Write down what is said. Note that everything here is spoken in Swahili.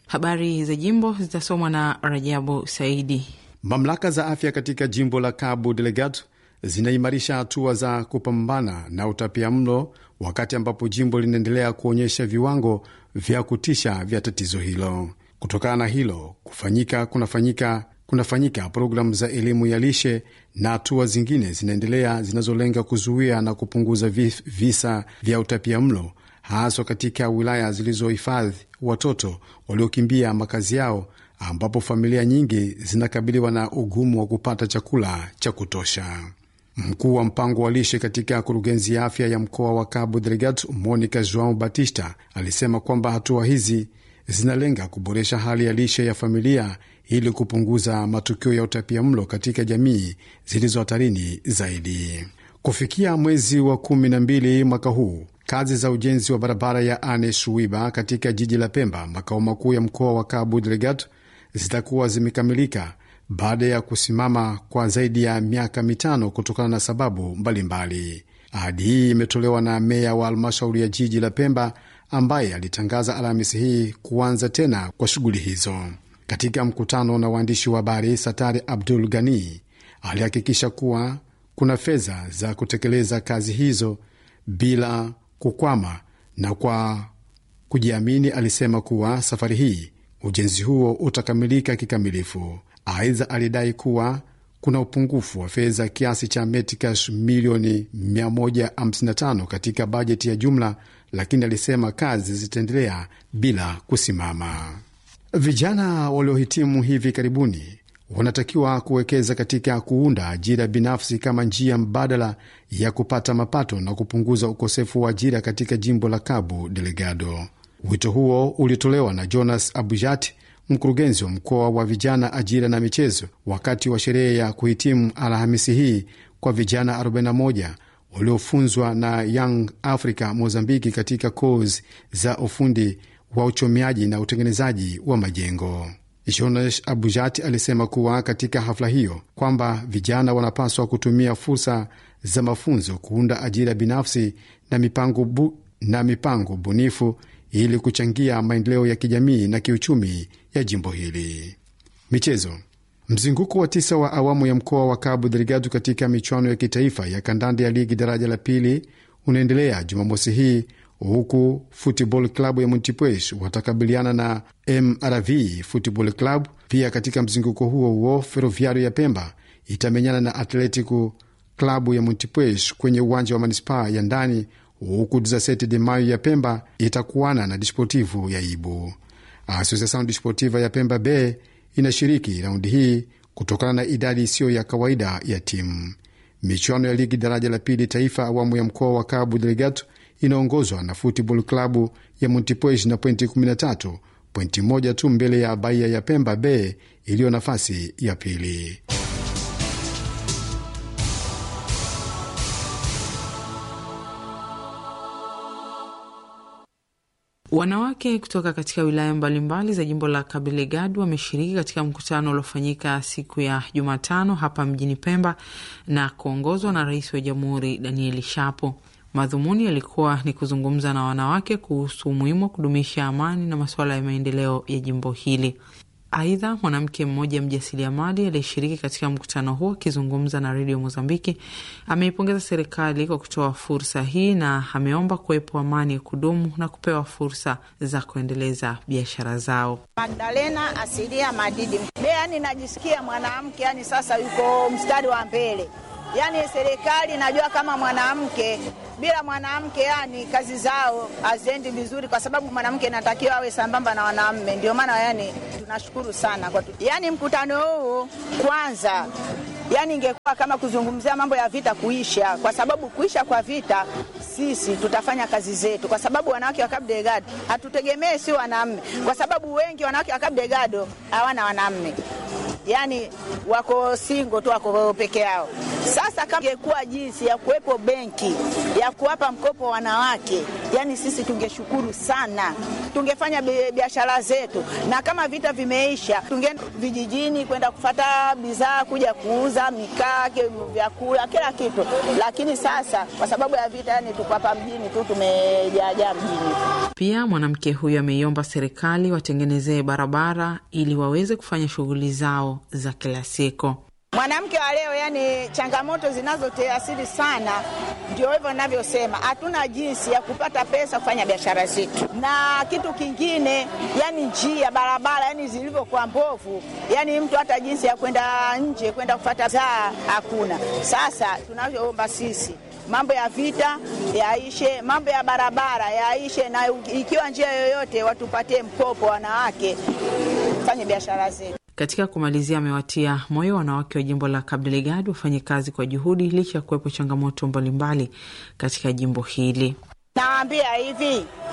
Habari za jimbo zitasomwa na Rajabu Saidi. Mamlaka za afya katika jimbo la Cabo Delgado zinaimarisha hatua za kupambana na utapia mlo wakati ambapo jimbo linaendelea kuonyesha viwango vya kutisha vya tatizo hilo. Kutokana na hilo kufanyika kunafanyika kunafanyika programu za elimu ya lishe na hatua zingine zinaendelea zinazolenga kuzuia na kupunguza visa vya utapia mlo haswa katika wilaya zilizohifadhi watoto waliokimbia makazi yao ambapo familia nyingi zinakabiliwa na ugumu wa kupata chakula cha kutosha. Mkuu wa mpango wa lishe katika kurugenzi ya afya ya mkoa wa Cabo Delgado, Monica Joao Batista, alisema kwamba hatua hizi zinalenga kuboresha hali ya lishe ya familia ili kupunguza matukio ya utapia mlo katika jamii zilizo hatarini zaidi. Kufikia mwezi wa kumi na mbili mwaka huu kazi za ujenzi wa barabara ya Ane Suiba katika jiji la Pemba, makao makuu ya mkoa wa Cabo Delgado, zitakuwa zimekamilika baada ya kusimama kwa zaidi ya miaka mitano kutokana na sababu mbalimbali. Ahadi hii imetolewa na meya wa halmashauri ya jiji la Pemba ambaye alitangaza Alhamisi hii kuanza tena kwa shughuli hizo. Katika mkutano na waandishi wa habari, Satari Abdul Ghani alihakikisha kuwa kuna fedha za kutekeleza kazi hizo bila kukwama, na kwa kujiamini alisema kuwa safari hii ujenzi huo utakamilika kikamilifu. Aidha, alidai kuwa kuna upungufu wa fedha kiasi cha metikash milioni 155 katika bajeti ya jumla, lakini alisema kazi zitaendelea bila kusimama. Vijana waliohitimu hivi karibuni wanatakiwa kuwekeza katika kuunda ajira binafsi kama njia mbadala ya kupata mapato na kupunguza ukosefu wa ajira katika jimbo la Cabo Delgado. Wito huo ulitolewa na Jonas Abujat, mkurugenzi wa mkoa wa vijana, ajira na michezo, wakati wa sherehe ya kuhitimu Alhamisi hii kwa vijana 41 waliofunzwa na Young Africa Mozambiki katika kozi za ufundi wa uchomeaji na utengenezaji wa majengo. Jonas Abujat alisema kuwa katika hafla hiyo kwamba vijana wanapaswa kutumia fursa za mafunzo kuunda ajira binafsi na mipango, bu, na mipango bunifu ili kuchangia maendeleo ya kijamii na kiuchumi ya jimbo hili. Michezo. Mzunguko wa tisa wa awamu ya mkoa wa Cabo Delgado katika michuano ya kitaifa ya kandanda ya ligi daraja la pili unaendelea Jumamosi hii huku Football Club ya Montepuez watakabiliana na MRV Football Club. Pia katika mzunguko huo huo Ferroviario ya Pemba itamenyana na Atletico Klabu ya Montepuez kwenye uwanja wa manispaa ya ndani, huku 17 de Mayo ya Pemba itakuana na Desportivo ya Ibu. Asociação Desportiva ya Pemba Bay inashiriki raundi hii kutokana na idadi isiyo ya kawaida ya timu. Michuano ya ligi daraja la pili taifa awamu ya mkoa wa Cabo Delgado inaongozwa na Football Klabu ya Montepuez na pointi 13, pointi moja tu mbele ya Bahia ya Pemba Bay iliyo nafasi ya pili. Wanawake kutoka katika wilaya mbalimbali za jimbo la Cabo Delgado wameshiriki katika mkutano uliofanyika siku ya Jumatano hapa mjini Pemba na kuongozwa na Rais wa Jamhuri Danieli Shapo. Madhumuni yalikuwa ni kuzungumza na wanawake kuhusu umuhimu wa kudumisha amani na masuala ya maendeleo ya jimbo hili. Aidha, mwanamke mmoja mjasiriamali aliyeshiriki katika mkutano huo akizungumza na redio Mozambiki ameipongeza serikali kwa kutoa fursa hii na ameomba kuwepo amani ya kudumu na kupewa fursa za kuendeleza biashara zao. Magdalena Asilia Madidi, yani najisikia mwanamke yani sasa yuko mstari wa mbele yani serikali najua kama mwanamke bila mwanamke, yani kazi zao haziendi vizuri, kwa sababu mwanamke anatakiwa awe sambamba na wanaume. Ndio maana yani tunashukuru sana kwa tu. Yani mkutano huu kwanza, yani ingekuwa kama kuzungumzia mambo ya vita kuisha, kwa sababu kuisha kwa vita sisi tutafanya kazi zetu, kwa sababu wanawake wa Cabo Delgado hatutegemee si wanaume, kwa sababu wengi wanawake wa Cabo Delgado hawana wanaume, yani wako singo tu, wako peke yao Sasa kama ingekuwa jinsi ya kuwepo benki ya kuwapa mkopo wanawake, yani sisi tungeshukuru sana, tungefanya biashara zetu, na kama vita vimeisha, tungeenda vijijini kwenda kufata bidhaa, kuja kuuza mikaa, vyakula, kila kitu. Lakini sasa kwa sababu ya vita, yani tuko hapa mjini tu, tumejaajaa mjini. Pia mwanamke huyo ameiomba serikali watengenezee barabara ili waweze kufanya shughuli zao za kila siku. Mwanamke wa leo, yani changamoto zinazoteasiri sana, ndio hivyo ninavyosema, hatuna jinsi ya kupata pesa kufanya biashara zetu. Na kitu kingine, yani njia barabara, yani zilivyokuwa mbovu, yani mtu hata jinsi ya kwenda nje kwenda kufata zaa hakuna. Sasa tunavyoomba sisi mambo ya vita yaishe, mambo ya barabara yaishe, na ikiwa njia yoyote watupatie mkopo wanawake fanye biashara zetu. Katika kumalizia, amewatia moyo wanawake wa jimbo la Cabo Delgado wafanye kazi kwa juhudi licha ya kuwepo changamoto mbalimbali katika jimbo hili. Nawaambia hivi